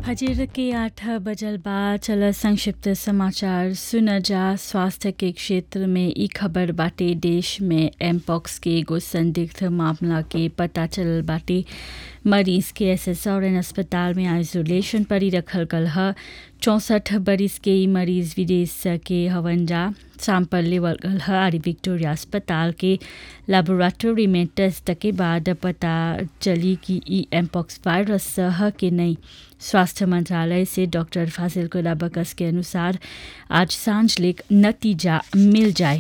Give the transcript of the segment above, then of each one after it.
फजर के आठ बजल बाद चल संक्षिप्त समाचार सुन जा स्वास्थ्य के क्षेत्र में ई खबर बाटे देश में एमपॉक्स के एगो संदिग्ध मामला के पता चलल बाटे मरीज के एसएसआरएन अस्पताल में आइसोलेशन पर ही रखल गल ह चौंसठ बरिस के ई मरीज विदेश के हवन जा सैंपल लेवल गल ह आरी विक्टोरिया अस्पताल के लेबोरेटरी में टेस्ट के बाद पता चली कि ई एमपॉक्स वायरस ह कि नहीं स्वास्थ्य मंत्रालय से डॉक्टर फासिल कोलाबकस के अनुसार आज सांझ लेक नतीजा मिल जाए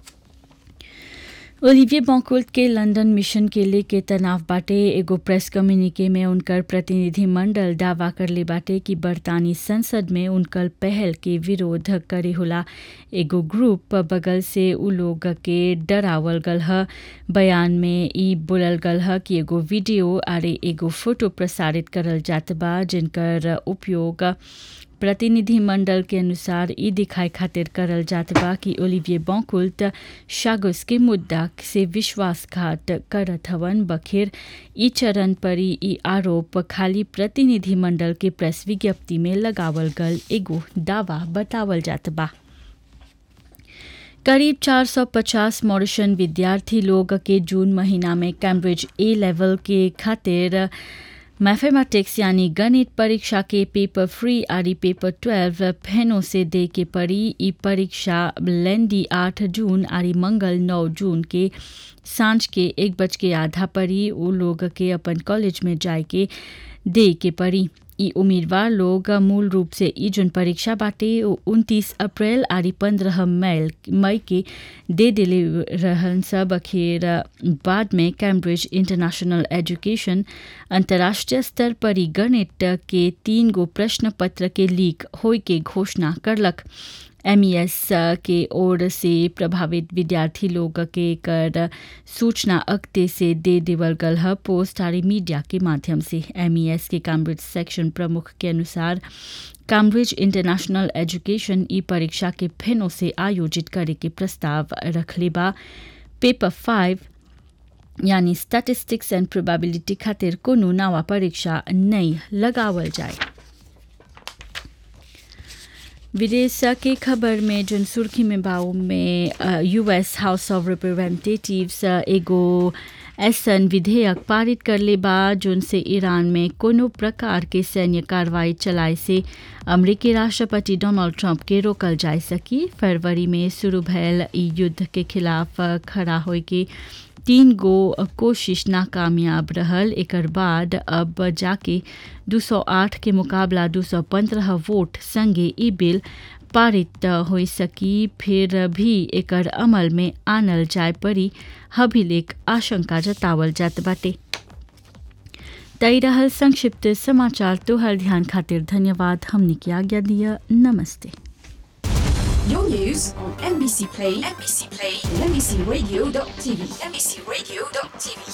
ओलिविये बॉकुल्ट के लंदन मिशन के लेके तनाव बाटे एगो प्रेस कम्युनिके में उनकर प्रतिनिधि मंडल दावा करले बाटे कि बरतानी संसद में उनकर पहल के विरोध करे होला एगो ग्रुप बगल से उ लोग के डरावल गल ह बयान में ई बोलल गल ह कि एगो वीडियो आरे एगो फोटो प्रसारित करल जात बा जिनकर उपयोग प्रतिनिधि मंडल के अनुसार ई दिखाए खातिर करल जात बा कि ओलिविये बॉकुल्ट शागुस के मुद्दा से विश्वासघात करत हवन बखेर ई चरण पर ई आरोप खाली प्रतिनिधि मंडल के प्रेस विज्ञप्ति में लगावल गल एगो दावा बतावल जात बा करीब 450 मॉरिशन विद्यार्थी लोग के जून महीना में कैम्ब्रिज ए लेवल के खातिर मैथमेटिक्स यानी गणित परीक्षा के पेपर फ्री आरी पेपर ट्वेल्व फेनो से दे के पड़ी ई परीक्षा लेंडी आठ जून आरी मंगल नौ जून के सांझ के एक बज के आधा पड़ी वो लोग के अपन कॉलेज में जाए के दे के पड़ी ई उम्मीदवार लोग मूल रूप से ई जुन परीक्षा बाटे उनतीस अप्रैल आरी पंद्रह मई मई के दे दिले रहन सब अखेर बाद में कैम्ब्रिज इंटरनेशनल एजुकेशन अंतर्राष्ट्रीय स्तर पर ई गणित के तीन गो प्रश्न पत्र के लीक होय के घोषणा करलक एमईएस के ओर से प्रभावित विद्यार्थी लोग के कर सूचना अक्ते से दे देवल गल ह पोस्ट आरी मीडिया के माध्यम से एमईएस के कैम्ब्रिज सेक्शन प्रमुख के अनुसार कैम्ब्रिज इंटरनेशनल एजुकेशन ई परीक्षा के फेनो से आयोजित करे के प्रस्ताव रखले बा पेपर फाइव यानी स्टैटिस्टिक्स एंड प्रोबेबिलिटी खातिर कोनो नवा परीक्षा नहीं लगावल जाए विदेश के खबर में जन सुर्खी में बाऊ में यूएस हाउस ऑफ रिप्रेजेंटेटिव्स एगो ऐसन विधेयक पारित करले बा जोन से ईरान में कोनो प्रकार के सैन्य कार्रवाई चलाए से अमरीकी राष्ट्रपति डोनाल्ड ट्रंप के रोकल जा सकी फरवरी में शुरू भयल ई युद्ध के खिलाफ खड़ा होए के तीन गो कोशिश नाकामयाब रहल एकर बाद अब जाके 208 के मुकाबला 215 वोट संगे ई बिल पारित हो सकी फिर भी एकर अमल में आनल जाए पड़ी हभिलेक आशंका जतावल जात बाटे तई रहल संक्षिप्त समाचार तोहर ध्यान खातिर धन्यवाद हमने की आज्ञा दिया नमस्ते Your news on NBC Play, NBC Play, and NBCRadio.tv, NBCRadio.tv.